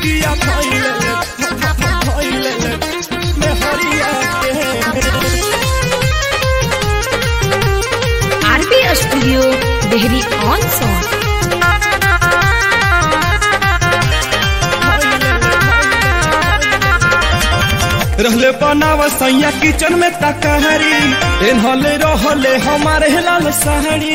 पिया धइले धइले में हरिया के RB studio Dehri on Sone रहले बनाव सैया किचन में तकहरी एनहले रहले हमारे लाल सहरी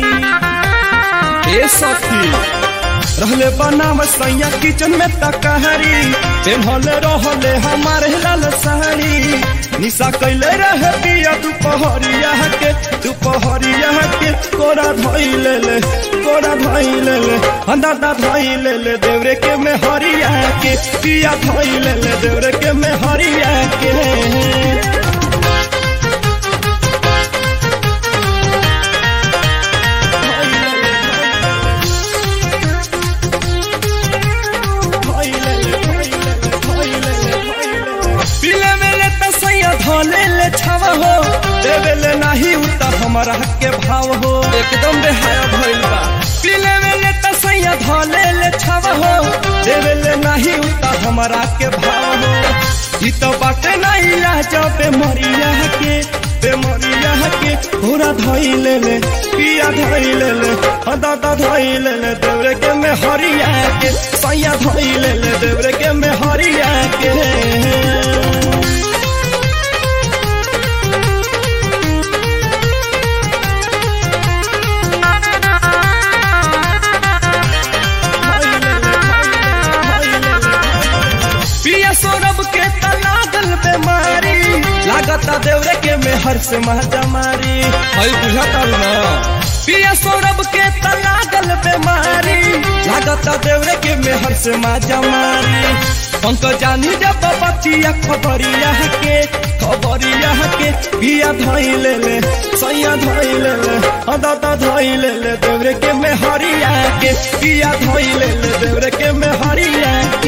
ए सखी रहले बनाव सैया किचन में तकहरी एनहले रहले हमारे लाल सहरी निशा कैले रहे पिया दुपहरिया के दुपहरिया के कोरा धइले ले कोरा धइले ले दादा धइले ले देवरे के में हरिया के पिया धइले ले देवरे के में हरिया के पीले मेले त सैया धले ले छाव हो देवे ले नाही उता हमारा हक के भाव हो एकदम बेहाया भइल बा पीले मेले त सैया धले ले छाव हो देवे ले नाही उता हमारा के भाव हो ई तो बाटे नहीं लाज पे मरिया के पे मरिया के पूरा धइले ले पिया धइले ले दादा धइले ले देवरे के में हरिया के सैया धइले ले देवरे के में हरिया के पिया सौरभ के तलागल बेमारी लागता देवरे के मेहर से महजा मारी हई बुझाता ना पिया सौरभ के तलागल बेमारी लागता देवरे के मेहर से महजा मारी पंक जानी जब बचिया खबरिया के खबरिया के पिया धइले ले सैया धइले ले दादा धइले ले देवरे के मेहरिया के पिया धइले ले देवरे के मेहरिया